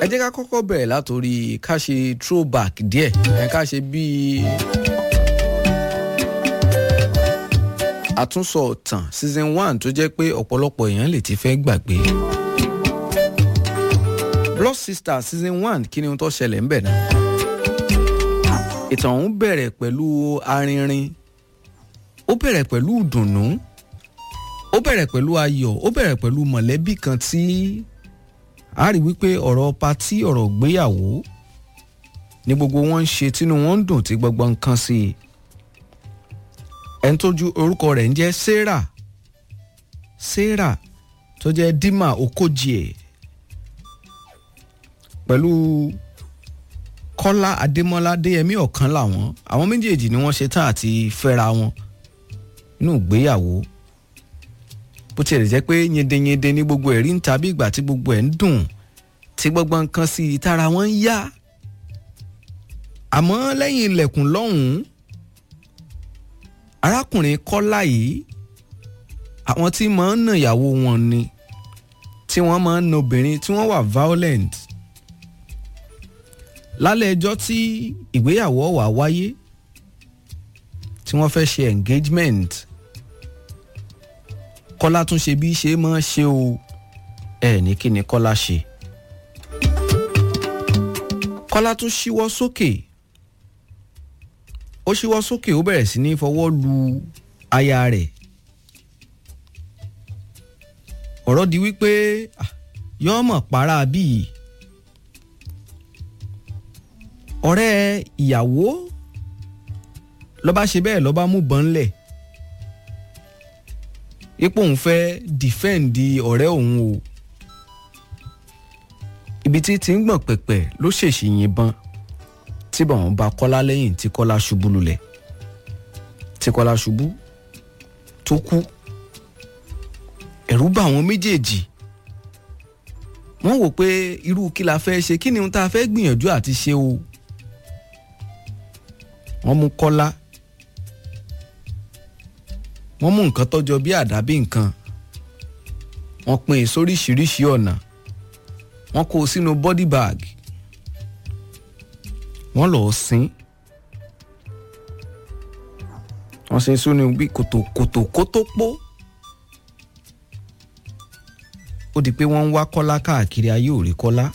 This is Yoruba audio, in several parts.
ẹ jẹ́ ká kọ́kọ́ bẹ̀rẹ̀ látòrí ká ṣe throwback díẹ̀ ẹ ká ṣe bíi àtúnsọ ọ̀tàn season one tó jẹ́ pé ọ̀pọ̀lọpọ̀ èèyàn lè ti fẹ́ gbàgbé. Blood Sister season one kí ni ohun tó ṣẹlẹ̀ ń bẹ̀ náà. ìtàn ọ̀hún bẹ̀rẹ̀ pẹ̀lú arinrin ó bẹ̀rẹ̀ pẹ̀lú ìdùnnú ó bẹ̀rẹ̀ pẹ̀lú ayọ̀ ó bẹ̀rẹ̀ pẹ̀lú mọ̀lẹ́bí kan tí a rí wípé ọ̀rọ̀ patí ọ̀rọ̀ gbéyàwó ní gbogbo wọn ń ṣe tínú wọn ń dùn tí gbogbo nǹkan sí i ẹni tójú orúkọ rẹ̀ ń jẹ́ sarah sarah tó jẹ́ dima okojie pẹ̀lú kọ́lá adémọ́lá adéyẹmí ọ̀kan làwọn àwọn méjèèjì ni wọ́n ṣe tán àti fẹ́ra wọn nínú ìgbéyàwó bó tiẹ̀ jẹ́ pé yendeyende ní gbogbo ẹ̀rí ń tàbí ìgbà tí gbogbo ẹ̀ ń dùn tí gbogbo nǹkan sí i tára wọn ń yá àmọ́ lẹ́yìn ilẹ̀kùn lọ́hùn-ún arákùnrin kọ́lá yìí àwọn tí máa ń nà ìyàwó wọn ni tí wọ́n máa ń na obìnrin tí wọ́n wà violent lálẹ́ ẹjọ́ tí ìgbéyàwó wà wáyé tí wọ́n fẹ́ ṣe engagement kọ́lá tún ṣe bí ṣe máa ṣe o ẹ ní kí ni kọ́lá ṣe kọ́lá tún ṣíwọ́ sókè ó ṣíwọ́ sókè ó bẹ̀rẹ̀ sí ní fọwọ́ lu aya rẹ̀ ọ̀rọ̀ di wípé yọ́ọ̀mọ̀ para bíi ọ̀rẹ́ ìyàwó lọ́ba ṣe bẹ́ẹ̀ lọ́ba mú bọ́n lẹ̀ ipò òun fẹ́ dìfẹ́ǹdì ọ̀rẹ́ òun o ibi tí ti ń gbọ̀n pẹ̀pẹ̀ ló ṣèṣì yìnbọn tí bọ̀wọ̀n bá kọ́lá lẹ́yìn tí kọ́lá ṣubú lulẹ̀ tí kọ́lá ṣubú tó kú ẹ̀rù bá àwọn méjèèjì wọ́n wò pé irú kí la fẹ́ ṣe kí ni ohun tá a fẹ́ gbìyànjú àti ṣe o wọ́n mú kọ́lá wọ́n mú nǹkan tọ́jọ bí àdábì nǹkan wọ́n pín in sóríṣiríṣi ọ̀nà wọ́n kó o sínú body bag wọ́n lọ́ọ́ sin wọ́n sin sínú bí kòtò kòtò kótó pọ̀ ó di pé wọ́n ń wá kọ́lá káàkiri ayé ò rí kọ́lá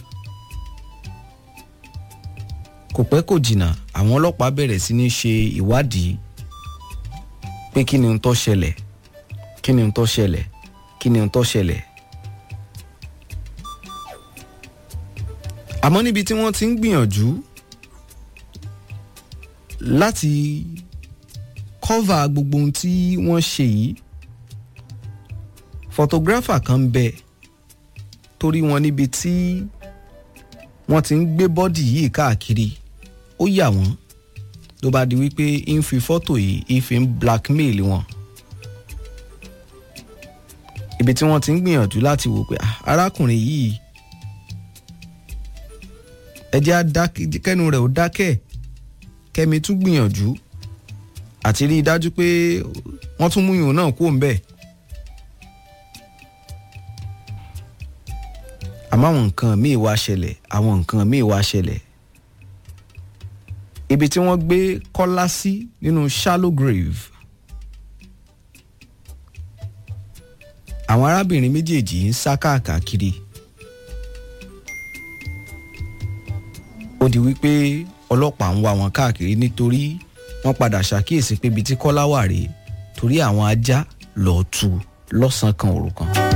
kò pẹ́ kò jìnnà àwọn ọlọ́pàá bẹ̀rẹ̀ sí ní ṣe ìwádìí pé kí ni ń tó ṣẹlẹ̀ kí ni ń tó ṣẹlẹ̀ kí ni ń tó ṣẹlẹ̀. àmọ́ níbi tí wọ́n ti ń gbìyànjú láti kọ́va gbogbo ohun tí wọ́n ṣe yìí photographer kan ń bẹ torí wọn níbi tí wọ́n ti ń gbé bọ́dì yìí káàkiri ó yà wọ́n ló bá di wípé ń fi fọ́tò yìí ń fi ń blackmail wọn ibi tí wọ́n ti ń gbìyànjú láti wò pé arákùnrin yìí ẹjẹ́ kẹ́nu rẹ̀ ó dákẹ́ kẹ́mi tún gbìyànjú àti rí i dájú pé wọ́n tún mú ìhùn náà kúrò ńbẹ̀. àmọ́ àwọn nǹkan míì wá ṣẹlẹ̀ àwọn nǹkan míì wá ṣẹlẹ̀ ibi tí wọ́n gbé kọ́lá sí nínú shallow grave àwọn arábìnrin méjèèjì ń sá káàkiri ó di wípé ọlọ́pàá ń wá wọn káàkiri nítorí wọ́n padà ṣàkíyèsí pé ibi tí kọ́lá wà rèé torí àwọn ajá lọ́ọ́ tu lọ́sàn-án kan òru kan.